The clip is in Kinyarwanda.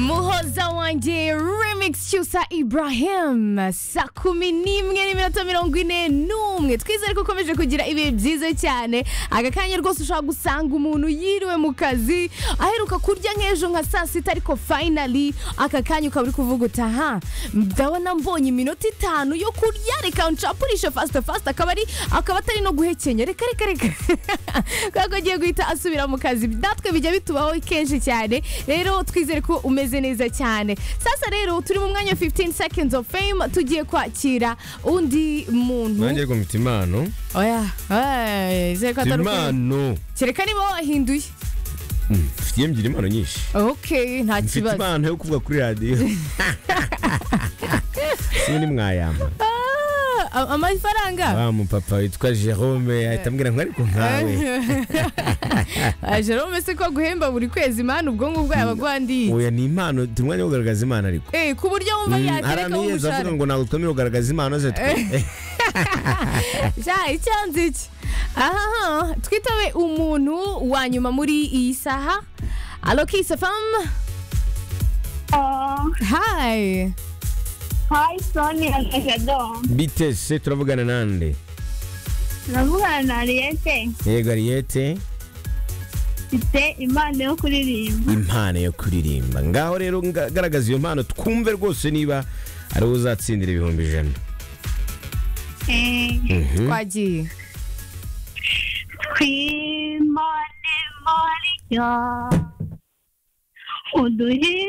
muhoza wanjye remix cyusa ibrahim saa kumi n'imwe n'iminota mirongo ine n'umwe twizere ko ukomeje kugira ibihe byiza cyane aka kanya rwose ushobora gusanga umuntu yiriwe mu kazi aheruka kurya nk'ejo nka saa sita ariko finally aka kanya ukaba uri kuvuga uti aha ndabona mbonye iminota itanu yo kurya reka nshapurishe fasita fasita akaba ari akaba atari no guhekenya reka reka reka kubera ko agiye guhita asubira mu kazi natwe bijya bitubaho kenshi cyane rero twizere ko umeze neza cyane sasa rero turi mu mwanya 15 seconds of fame tugiye kwakira undi muntu nanjye ngo mfite impano oya oya, izere ko mfite atari ukuri. impano kereka niba wahinduye Mm, mfitiye mbyira impano nyinshi ok nta mfite kibazo impano yo kuvuga kuri radiyo sindi mwayamba Ah, a- amafaranga wa mupapa witwa jerome ahita ambwira ngo ariko nkawe Ah, jerome se ko guhemba buri kwezi mani ubwonko bwaba bwandiye oya ni impano turi umwanya wo kugaragaza impano ariko Eh, ku buryo wumva Mm, yatereka harami yeza avuga umushahara ngo ntabwo twemerewe kugaragaza impano ze twe ja icyanze iki aha twitabe umuntu wa nyuma muri iyi saha alo kisa famu Oh, hayi hi Sonia na Jado. bite se turavugana nande Navugana na Ariete yego ariyete mfite impano yo kuririmba. impano yo kuririmba ngaho rero nga- garagaza iyo mpano twumve rwose niba ari wowe uzatsindira ibihumbi ijana Eh, Mhm. twagiye twimane mariya uduhe